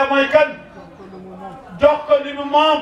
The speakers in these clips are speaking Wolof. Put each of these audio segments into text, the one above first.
yàlla mooy kan jox ko li mu moom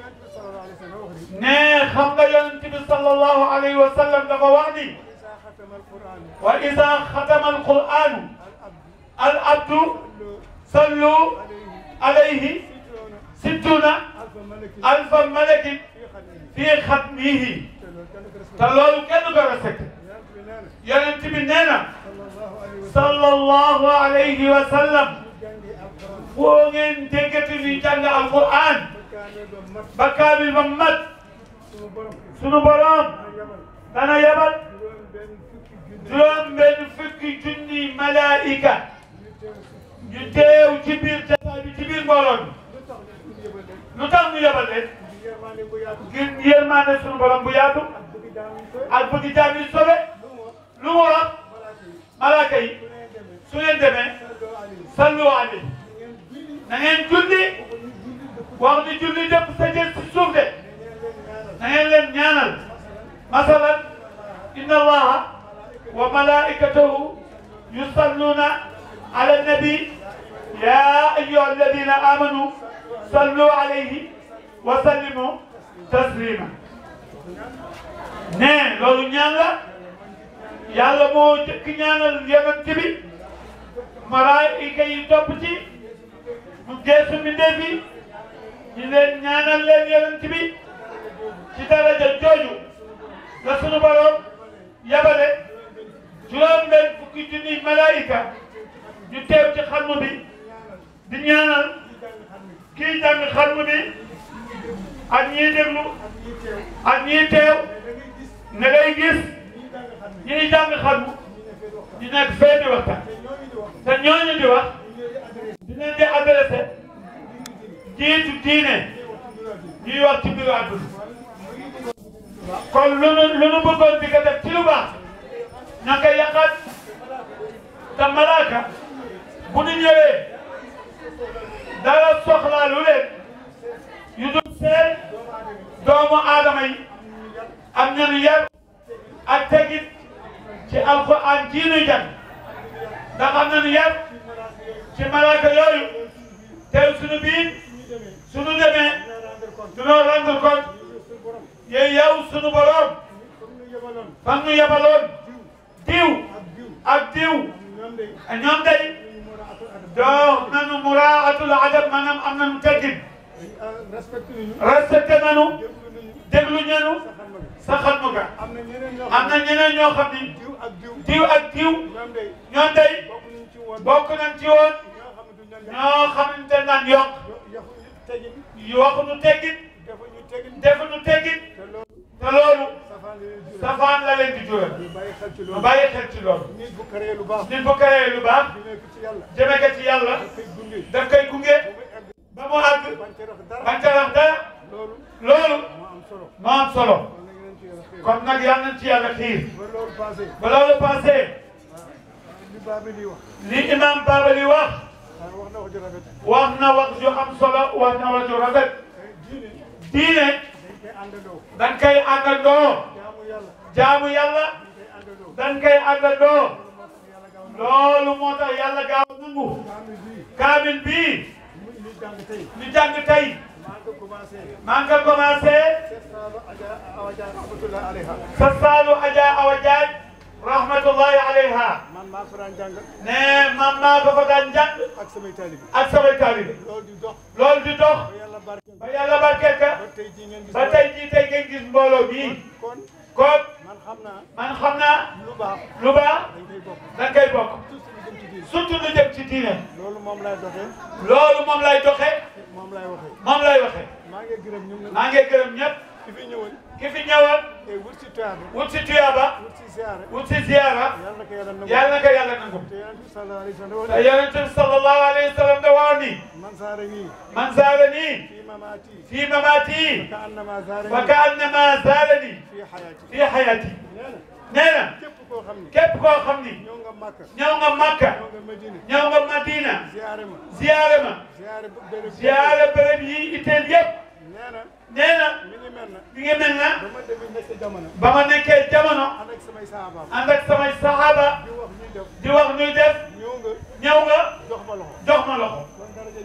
ne xam nga yonent bi sallallahu alayhi wa sallam dafa wax ni wa ida xatama alquranu al abdu sallu alayhi sittuna alfa malakin fi xatmihi te loolu kenn ko respecté yonent bi nee na sallallahu alayhi wa sallam foo ngeen déggati ñuy jàng alquran ba kaamil ba mat sunu borom dana yabal juróom benn fukki junni malaika ñu teew ci biir jataa bi ci biir mbooloo mi lu tax ñu yabal leen ngir yërmaande sunu borom bu yaatu ak bëgg jaam yi sobe lu mu wax malaaka yi su ngeen demee sallu alayhi na ngeen julli wax ni julli lépp sa jël ci suuf de na ngeen leen ñaanal masalan inna allaha wa malaikatahu yusalluna ala nabi ya ayyuha alladina amanu sallu alayhi wa sallimu taslima ne loolu ñaan la yàlla moo jëkk ñaanal yonent bi malaayika yi topp ci mu geesu mbindeef yi ñu leen ñaanal leen yonent bi ci daraja jooju la sunu borom yabale juróom benn fukki junni malaayika ñu teew ci xarnu bi di ñaanal kii jàng xarnu bi ak ñiy déglu ak ñiy teew ne ngay gis ñiy jàng xarnu di nekk fee di waxtaan te ñooñu di wax dinañ di adressé jiitu diine ñuy wax ci mbiru àdduna kon lu nu lu nu bëggoon di ko def ci lu baax ña koy yàqaat te malaaka bu ñu ñëwee dara soxlaa lu leen yu dul seet doomu aadama yi am ñanu yar ak tegit ci alxuraan ji nuy jàng ndax am nañu yar ci malaaka yooyu teew suñu biir suñu demee dunoo rendre compte yéen yow suñu borom fan nu yabaloon diw ak diw ñoom day doo nanu muraatul adab maanaam am nañu teggin respecté nanu déglu ñenu sa xatmu ga am na ñeneen ñoo xam ni diw ak diw ñoom day bokk nañ ci woon ñoo xamante naan yokk waxuñu teggin defuñu teggin te loolu safaan la leen di jural ñu bàyyi xel ci loolu nit bu karee lu baax nit bu karee lu baax jëmee ko ci yàlla jëme ko ci yàlla koy gunge daf koy gunge ba mu àgg bañ ca def dara bañ ca wax dara loolu loolu moo am solo moo am solo kon nag yéen ci yàlla xëy kon nag yal nañ ci yàlla xiir ba loolu passé ba loolu passé li baa bi di wax li imam Babali wax ah wax na wax ju rafet wax na wax ju am solo wax na wax ju rafet diine diine dañ koy àndandoo dañ koy àndandoo jaamu yàlla jaamu yàlla dañ koy àndandoo dañ koy àndandoo loolu moo tax yàlla gaaw a nangu kaamil bii kaamil bii mu ñu jàng tey ñu jàng tey maa ngi ko commencé maa ngi ko commencé seet saalu aja awaja rahmatullah alayha sa saalu Adja Awa Jaaj rahmatullahi alayha man maa ko daan jàng ne man maa ko fa daan jàng ak samay taalibe ak samay taalibe loolu di dox loolu di dox ba yàlla barkeel ba yàlla barkeel ka ba tey jii ngeen gis ba tey jii tey ngeen gis mbooloo bii kon kon man xam naa man xam naa lu baax lu baax dañ koy bokk dañ koy bokk surtout lu jëm ci diine surtout lu jëm ci diine loolu moom lay doxee loolu moom lay doxee moom lay waxee moom lay waxee maa ngi gërëm ñoom nag maa ngi gërëm ñëpp ki fi ñëwoon ki fi ñëwoon te wut si tuyaaba wut si tuyaaba wut si ziyaara wut si ziyaara yàlla na ko yàlla nangu yàlla na ko yàlla nangu te yonent bi sallallahu alayhi wa sallam te yonent bi sallallahu alayhi wa sallam da wax ni man saara nii man zaarani fii mamaati fii mamaati ka annama zaara fa nii ka annama zaarani fii xayaati fii xayaati nee na nee na képp koo xam ne képp koo xam ni ñëw nga Makka ñëw nga Makka ñëw nga Medina ñëw nga Madina ziyaare ma ziyaare ma ziyaare ba béréb ziyaare béréb yi itteel yëpp nee na nee na mi ngi mel na li nga mel na ba ma demee nekk jamono ba ma nekkee jamono ànd ak samay saabaam ànd ak samay saxaaba di wax ñuy def di wax ñuy def ñëw nga ñëw nga jox ma loxo jox ma loxo kon daraja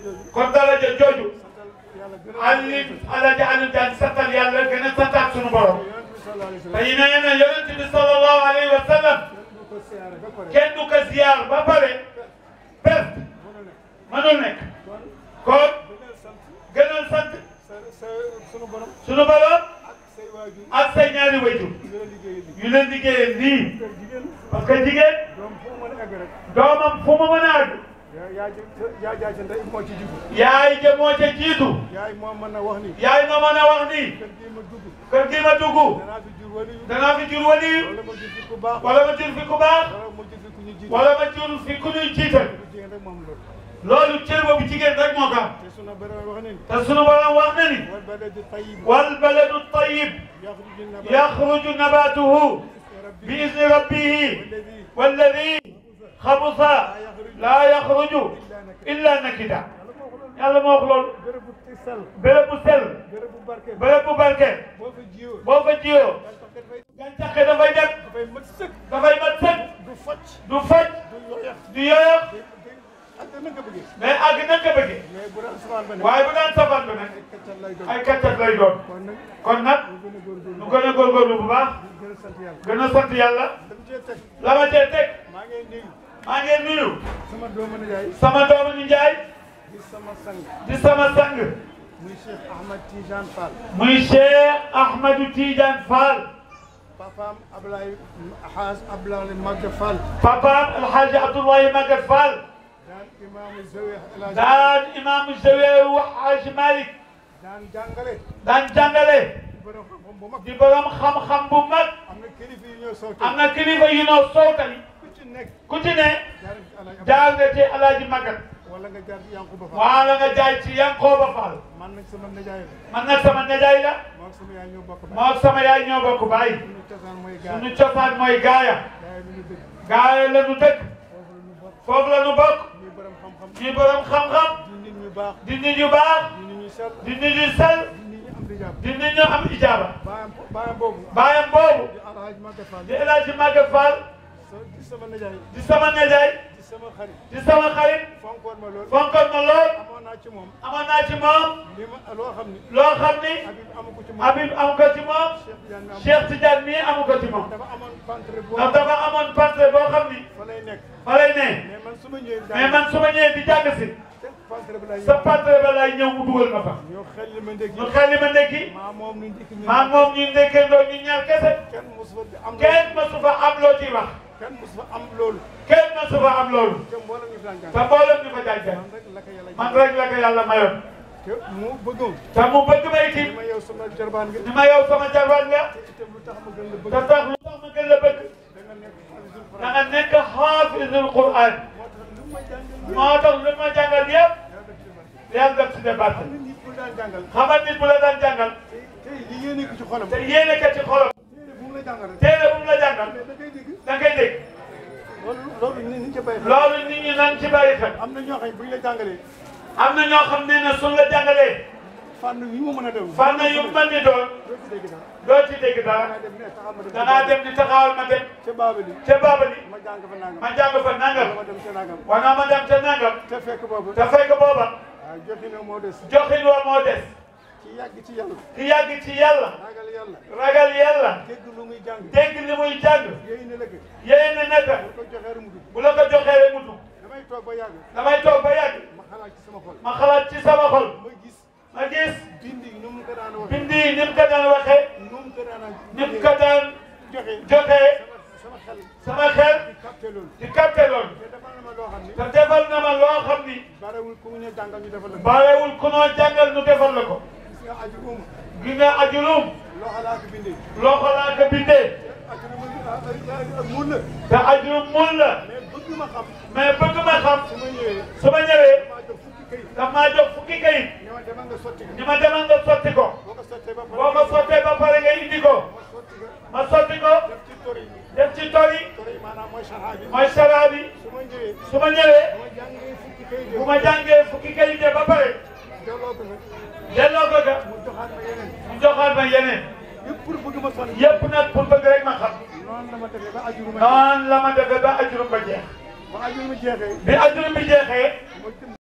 jooju kon daraja jooju santal yàlla gën a Alioune Alaaji Alioune Diagne santal yàlla gën a santaat suñu borom yonent bi sallallahu alayhi wa te sallam yi nee na yonent bi sallallahu alayhi wa sallam du ko siyaare ba pare kenn du ko ziyaar ba pare perte mënu nekk mënul nekk kon kon gënal sant gënal sant sa sa sunu borom suñu borom ak say waajur ak say ñaari wayjur yu la liggéeyee liggéey yu leen liggéeyee nii kër jigéen parce que jigéen doom fu mu mën a egg rek doomam fu mu mën a àgg yaa yaa ji yaa jaay sa ndey moo ci jiitu yaay ja moo ca jiitu yaay moo mën a wax ni yaay ma mën a wax nii kër gii ma dugg kër gi ma dugg danaa fi jur waliyu danaa fi jur waliyu wala ma jur fi ku baax wala ma jur fi ku baax wala ma jur fi ku ñu jiitu wala ma jur fi ku ñuy jiital bu jigéen rek moom loolu loolu cër boobu jigéen rek moo ko am te sunu borom wax na ni te sunu borom wax na ni wal baladu tayyib wal baladu tayyib yaxruju nabaatu yaxruju nabatuhu rabbi bi izni rabbihi walladi walladi xabusa laa yaxruju illa nakida yàlla moo wax loolu bërëb bu ti sell béréb bu sell bërëb bu barke béréb bu barke boo fa jiyoo boo fa jiyoo gàncax gi dafay gàncax gi dafay dem dafay mat sëkk dafay mat sëkk du focc du faj du yoyax du yoyof day day ak na nga bëggee mais àgg na nga bëggee mais bu daan safaan ba ne waaye bu daan safaan bi nag ay kaccal lay doon ay kàccat lay doon kon nag kon nag ñu gën a góorgóorlu nu gën a góorgóorlu bu baax di gën a sant yàlla gën a sant yàlla dama cee teg la ma cee teg maa ngi nuyu maa ngi nuyu sama doomu nijaay sama doomu ni Njaay di sama sang di sama sang muy Cheikh Ahmad Tidiane Fall muy Cheikh Ahmadou Tidiane Fall papaam Ablaye Haas Ablaye Magga Fall papaam Alhaji Abdoulaye Maguette Fall daan imaamu Zawi El Hadj daan imaamu Zaweeru Haji Malick daan jàngale daan jàngale di borom xam-xam bu mag di borom xam-xam bu mag am na kilifa yu ñëw sow am na kilifa yu noo sowtali ku ci nekk ku ci ne jaar ci Alaaji Ablaye jaar nga ci Alhaji Maguette wala nga jaar ci Yankuba Fall wala nga jaay ci Yankooba Fall man nag sama nijaay la man nag sama nijaay la moo ak sama yaay ñoo bokk baay moo sama yaay ñoo bokk baay suñu cosaan mooy gaay suñu cosaan mooy gaaya gaay lu ñu dëgg gaaya la ñu dëkk foofu la ñu bokk foofu la ñu bokk ñuy borom xam-xam ñi borom xam-xam di nit ñu baax di nit yu baax di nit ñu sell di nit yu sell di nit ñu am di jàpp di nit ñu am ijaaba baayam baayam boobu baayam boobu di Alaaji Magga Fall di El Hadji Maguette Fall so di sama nijaay di sama nijaay di sama xarit di sama xarit fonkoon ma lool fonkoon ma lool amoon naa ci moom amoon naa ci moom li ma loo xam ni loo xam ni Habib amu ko ci moom Habib amu ko ci moom Cheikh Tidiane mi amu Cheikh Tidiane mii amu ko ci moom dafa amoon pantre boo ndax dafa amoon pantre boo xam ni fa lay nekk fa lay ne mais man su ma ñëwee mais man su ma ñëwee di jàng si te pantre bi lay sa pantre ba lay ñëw mu dugal ma fa ñoo xel li ma ndékki ñu xel li ma ndekki maa moom ñu ndékki ñu maa moom ñu ndekkandoo ñu ñaar kese kenn mosu fa am kenn mësu fa am loo ciy wax kenn mosu fa am loolu kenn mësu fa am loolu te mboolem ñu fi daan te jàng mboolem ñu fa jàng man rek la ko yàlla man rek la ko yàlla mayoon te mu bëggoon te mu bëgg ma ni itam ma yow sama jarbaan nga ni ma yow sama jarbaat nga te itam lu tax ma gën la bëgg te tax lu tax ma gën la bëgg da nga nekk hafizul da Quran nga nekk xaafisul Qur'an moo tax lu ma jàngal moo tax lu ma jàngal yëpp yàlla def ci man yàlla def si débat am na nit bu daan jàngal xamal nit bu la daan jàngal te te li yéene ko ci xolam te yéene ka ci xolam téere bu mu la jàngal rek téere bu mu la jàngal mais da ngay dégg da ngay dégg loolu loolu ni ni ca bàyyi xel loolu nit ñi nan ci bàyyi xel am na ñoo xam ne bu ñu la jàngalee am na ñoo xam ne ne suñ la jàngalee fànn yi mu mën a dem fànn yu mën di doon doo ci dégg dara doo ci dégg dara dangaa dem ne taxaw ma dem dangaa dem di taxawal ma dem ca baabali ca Babali ma jàng fa nangam ma jàng fa wala nangam ma dem ca nangam wana ma dem ca nangam te fekk boobu te fekk booba waaw joxe na moo des joxin wa moo des ci yàgg ci yàlla ki yàgg ci yàlla ragal yàlla ragal yàlla dégg lu muy jàng dégg li muy jàng yooyu ne la ko yéen ne nekk bu ko joxee rek mu dugg bu la ko joxee rek mu dugg damay toog ba yàgg damay toog ba yàgg ma xalaat ci sama xol ma xalaat ci sama xol ma gis ma gis bind yi nu mu ko daan waxee bindi yi ni mu ko daan waxee nu mu ko daan ni mu ko daan joxe joxee sama sama xel sama xel di capté loolu di capté loolu te defal na ma loo xam ni te defal na ma loo xam ni barewul ku mu ñu jàngal ñu defal la ko barewul ku noo jàngal nu defal la ko gis nga aju uma gi nga ajulum loxo laa ko bindee loxo laa ko bindee aju uma mun la te ajulum mun la mais bëgg ma xam mais bëgg ma xam su ma ñëwee su ma ñëwee maa jox fukki kayit daf maa jox fukki kayit ñoo ma demal nga sotti ko ni ma demal nga sotti ko boo ko sottee ba pare boo ko sottee ba pare nga indi ko ma sotti ko ma sotti ko def ci tori def ci tori tori maanaam mooy saxaa bi mooy sara bi su ma ñëwee su ma ñëwee bu ma jàngee fukki kayit bu ma jàngee fukki kayit ba pare delloo ko nag delloo ko ga mu joxaat ma yeneen mu joxaat ma yeneen yëpp pour bëgg ma sonn yëpp nag pour bëgg rek ma xam noonu la ma defee ba ajuru ma noonu la ma defee ba ajurum ba jeex ba ajuru ma jeexee bi ajurum bi jeexee ma dem